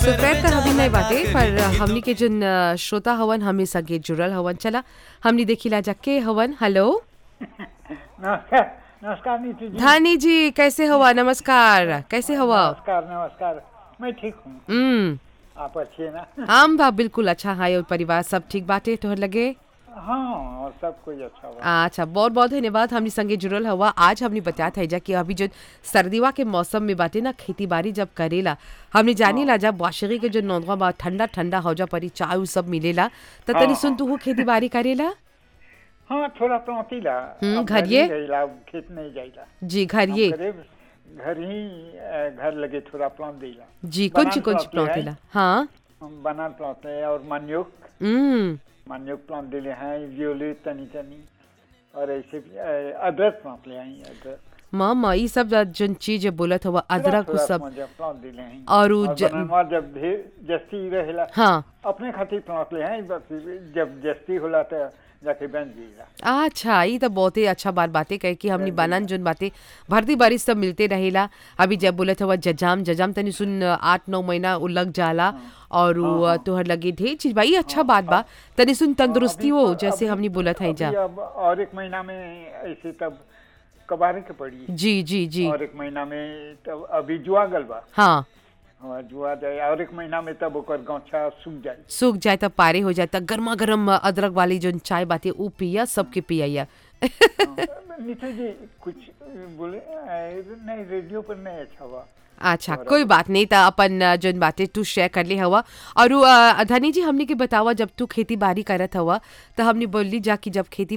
सुपैर त हमनी नहीं बाटे पर हमनी के जन अ, श्रोता हवन हमें संगे जुड़ल हवन चला हमनी देखिला जा के हवन हेलो नमस्कार नमस्कार नीतू जी धानी जी कैसे हवा नमस्कार कैसे हवा नमस्कार नमस्कार मैं ठीक हूँ हम्म आप अच्छे ना हम बा बिल्कुल अच्छा है और परिवार सब ठीक बाटे तोहर लगे हाँ और सब कुछ अच्छा हुआ अच्छा बहुत बहुत धन्यवाद हमनी संगे जुड़ल हवा आज हमनी बतात है जा कि अभी जो सर्दिवा के मौसम में बाटे ना खेती बाड़ी जब करेला हमने जानी ला जब वाशिकी के जो नौदवा बा ठंडा ठंडा हो जा परी चाय उ सब मिलेला त तनी हाँ, सुन तू खेती बाड़ी करेला हाँ थोड़ा प्लौतीला हम्म, अब घर ही ये? गइला, अब खेत नहीं जाइला जी घर ये हम करीब घर ही अ, घर लगे थोड़ा प्लौत देला जी कौन ची बनान कौन ची प्लॉट ले प्लॉटेला हाँ हम बनान प्लौत है और मनयुक हम्म मनयुक प्लौत दिले हैं वियोले तनी तनी और ऐसे भी, अ, अदरक प्लौत ले आई अदरक मामा ई सब जन चीज बोलत हवा अदरक उ सब प्लौत दिले हैं और उ ज- बननवा जब ढेर जस्ती रहेला हाँ अपने खातिर प्लॉट ले हैं बस जब जस्ती होला तो जाके बन जाएगा अच्छा ई तो बहुत ही अच्छा बात बातें कहे कि हमनी बनान जोन बातें भरती बारिश सब मिलते रहेला अभी जब बोलत हवा जजाम जजाम तनी सुन आठ नौ महीना उ लग जाला और उ तोहर लगे ढेर चीज बा ई अच्छा बात बा तनी सुन तंदुरुस्ती हो अभी तो- जैसे अभी- हमनी बोलत है जा अभी अब और एक महीना में ऐसे तब कबारे के पड़ी जी जी जी और एक महीना में तब अभी जुआ गल बा हाँ हाँ, जुआ जाए और एक महीना में तब ओकर गौछा सूख जाए सूख जाए तब पारे हो जाए तब गर्मा गर्म अदरक वाली जो चाय बातें ऊ पिया सबके पिया नीतू जी कुछ बोले अ, नहीं रेडियो पर नहीं अच्छा हुआ अच्छा कोई बात नहीं था अपन अ, जोन बातें तू शेयर कर ले हवा और उ, अ, धनी जी हमने के बतावा जब तू खेती बाड़ी करत हवा तो हमने बोली जा कि जब खेती